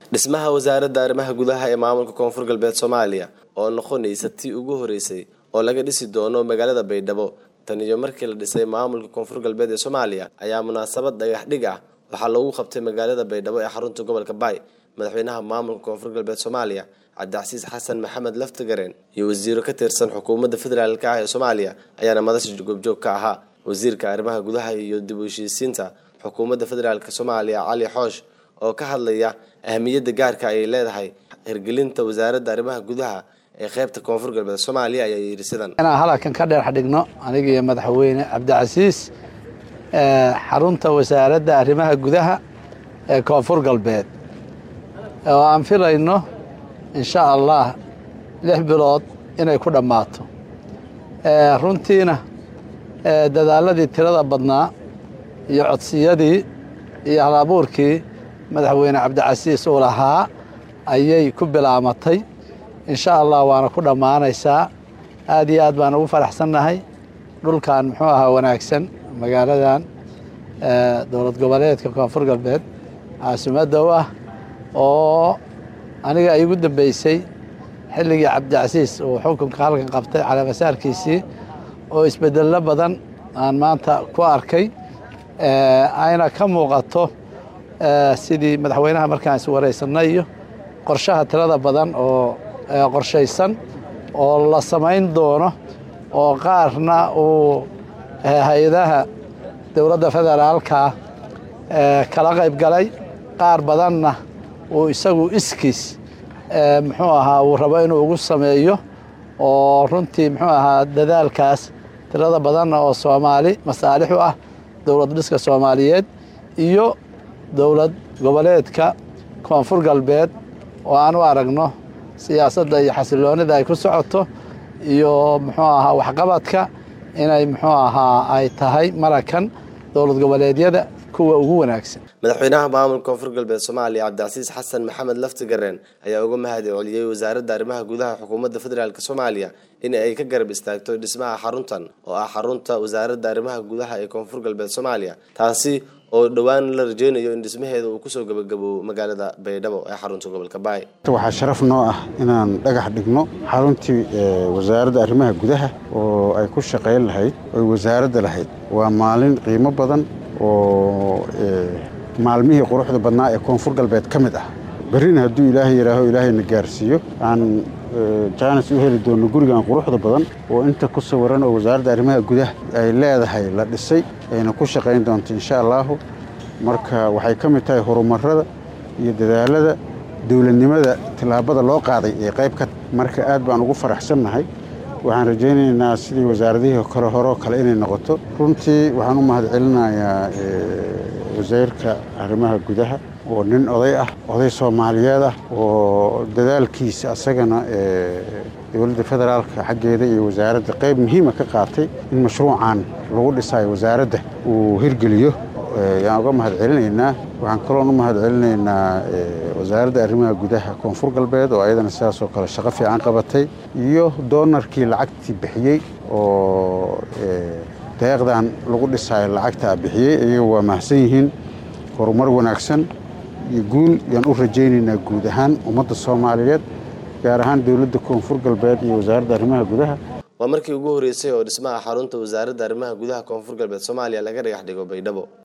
dhismaha wasaaradda arrimaha gudaha ee maamulka koonfur galbeed soomaaliya oo noqonaysa tii ugu horeysay oo laga dhisi doono magaalada baydhabo tan iyo markii la dhisay maamulka koonfur galbeed ee soomaaliya ayaa munaasabad dhagax dhig ah waxaa loogu qabtay magaalada baydhabo ee xarunta gobolka baay madaxweynaha maamulka koonfur galbeed soomaaliya cabdicasiis xasan maxamed laftigareen iyo wasiiro ka tirsan xukuumadda federaalk ah ee soomaaliya ayaana madasha goobjoog ka ahaa wasiirka arrimaha gudaha iyo dib u heshiisiinta xukuumadda federaalk soomaaliya cali xoosh oo ka hadlaya ahamiyadda gaarka ay leedahay hirgelinta wasaaradda arrimaha gudaha ee qeybta koonfur galbeed soomaaliya ayaa yidhi sidan inaan halkan ka dheer xadhigno aniga iyo madaxweyne cabdicasiis xarunta wasaaradda arrimaha gudaha ee koonfur galbeed oo aan filayno insha allah lix bilood inay ku dhammaato runtiina dadaaladii tirada badnaa iyo codsiyadii iyo halabuurkii madaxweyne cabdicasiis uu lahaa ayay ku bilaamatay insha allah waana ku dhammaanaysaa aad iyo aad baan ugu faraxsannahay dhulkan muxuu ahaa wanaagsan magaaladan dowlad goboleedka koonfur galbeed caasimadda u ah oo aniga ay igu dambeysay xilligii cabdicasiis uu xukunka halkan qabtay caleemasaarkiisii oo isbedello badan aan maanta ku arkay ayna ka muuqato sidii madaxweynaha markaan is wareysanay iyo qorshaha tirada badan oo qorshaysan oo la samayn doono oo qaarna uu hay-adaha dowladda federaalka kala qayb galay qaar badanna uu isagu iskiis muxuu ahaa uu rabo inuu ugu sameeyo oo runtii muxuu ahaa dadaalkaas tirada badanna oo soomaali masaalix u ah dowlad dhiska soomaaliyeed iyo dowlad goboleedka koonfur galbeed oo aan u aragno siyaasadda iyo xasiloonida ay ku socoto iyo muxuu ahaa waxqabadka inay muxuu ahaa ay tahay marakan dowlad goboleedyada kuwa ugu wanaagsan madaxweynaha maamulka koonfur galbeed soomaaliya cabdicasiis xasan maxamed laftigareen ayaa uga mahadi celiyey wasaaradda arrimaha gudaha xukuumadda federaalk soomaaliya in ay ka garab istaagto dhismaha xaruntan oo ah xarunta wasaaradda arrimaha gudaha ee koonfur galbeed soomaaliya taasi oo dhowaan la rajeynayo in dhismaheeda uu kusoo gabagaboobo magaalada baydhabo ee xarunta gobolka baay waxaa sharaf noo ah inaan dhagax dhigno xaruntii wasaaradda arrimaha gudaha oo ay ku shaqayn lahayd oy wasaaradda lahayd waa maalin qiimo badan oo maalmihii quruxda badnaa ee koonfur galbeed ka mid ah berrina hadduu ilaahay yidhaaho ilaahayna gaarsiiyo aan jaanis u heli doonno gurigan quruxda badan oo inta ku sawiran oo wasaaradda arrimaha gudaha ay leedahay la dhisay ayna ku shaqayn doonto insha allaahu marka waxay ka mid tahay horumarada iyo dadaalada dowladnimada tillaabada loo qaaday ee qayb ka marka aad baan ugu faraxsannahay waxaan rajaynaynaa sidii wasaaradihii kale horeo kale inay noqoto runtii waxaan u mahad celinayaa wasiirka arrimaha gudaha oo nin oday ah oday soomaaliyeed ah oo dadaalkiisa asagana dowladda federaalka xaggeeda iyo wasaaradda qayb muhiima ka qaatay in mashruucan lagu dhisayo wasaaradda uu hirgeliyo yaan uga mahad celinaynaa waxaan kaloon u mahad celinaynaa wasaaradda arrimaha gudaha koonfur galbeed oo ayadana sidaasoo kale shaqo fiican qabatay iyo doonarkii lacagtii bixiyey oo deeqdan lagu dhisayo lacagtaa bixiyey iyagu waa mahadsan yihiin horumar wanaagsan iyo guul yaan u rajaynaynaa guud ahaan ummadda soomaaliyeed gaar ahaan dowladda koonfur galbeed iyo wasaaradda arrimaha gudaha waa markii ugu horreysay oo dhismaha xarunta wasaaradda arrimaha gudaha koonfur galbeed soomaaliya laga dhagax dhigo baydhabo